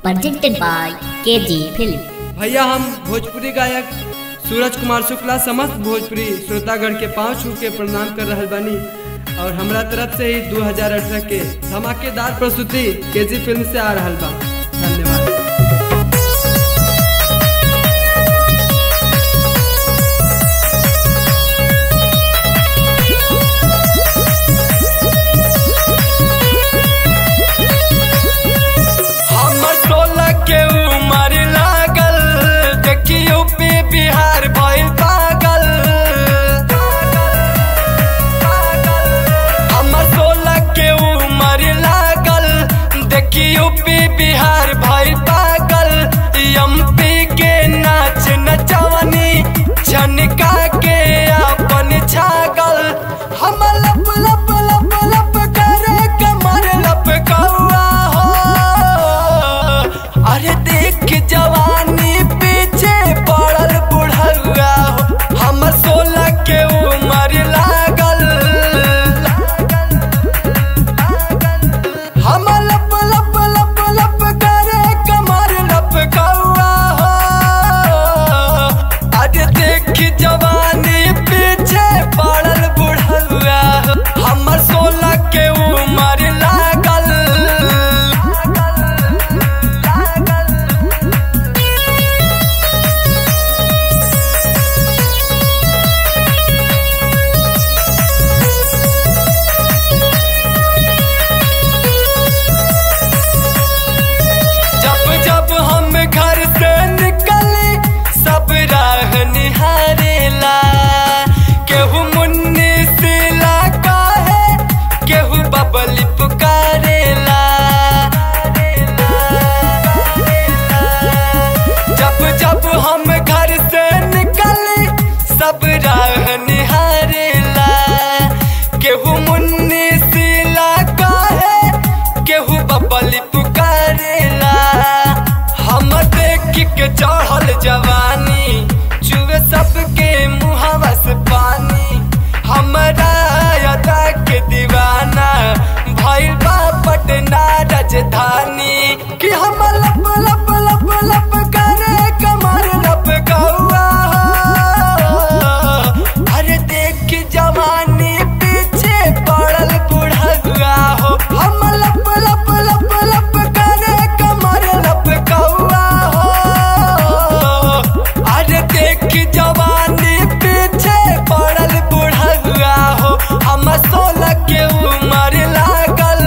presented by KG Film. भैया हम भोजपुरी गायक सूरज कुमार शुक्ला समस्त भोजपुरी श्रोतागण के पाँव छू के प्रणाम कर रहल बानी और हमरा तरफ से ही 2018 के धमाकेदार प्रस्तुति केजी फिल्म से आ रहल बा धन्यवाद हमर सोलह के उमर लागल देखियो पे बिहार भइल पागल हमर सोलह के उमर लागल देखियो पे बिहार भइल पागल एमपी के नाच नचवनी झनका के अपन छागल हम लप लप लप लप करे कमर लप कौआ हो अरे देख जवानी पीछे पड़ल बुढ़ौआ हो हमर सोलह के उमर लागल हम लप लप लप लप करे कमर लप कौआ हो अरे देख जवानी पीछे पड़ल बुढ़ौआ हो हमर सोलह के उमर लागल जब जब हम घर से निकले सब राह निहारेला केहू मुन्नी सिला काहे केहू बबली पुकारेला जब जब हम घर से निकले सब राह निहारेला केहू मुन्नी सिला काहे केहू बबली पुकारेला हम देख के चढ़ल जवानी चुए सबके मुहवा से पानी हमरा अदा के दीवाना भइल बा पटना राजधानी कि हम लप लप लप लप करे कमर लप कौआ अरे देख जवानी पीछे पड़ल बुढ़ा हो हम लप लप लप लप करे कमर लप कौआ हो अरे देख जवानी पीछे पड़ल बुढ़ा हो हम सोलह के उमर लागल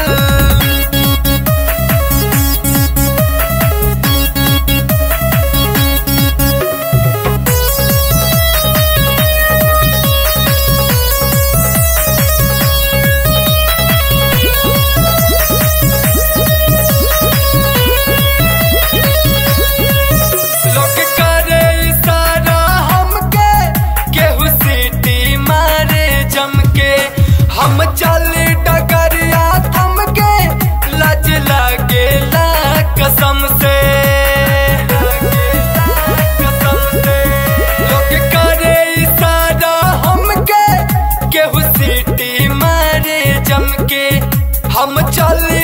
लोग करे इशारा हमके केहू सीटी मारे जमके हम चल डगरिया थमके लज लागेला कसम से लोग करे इशारा हमके केहू सीटी मारे जमके हम चल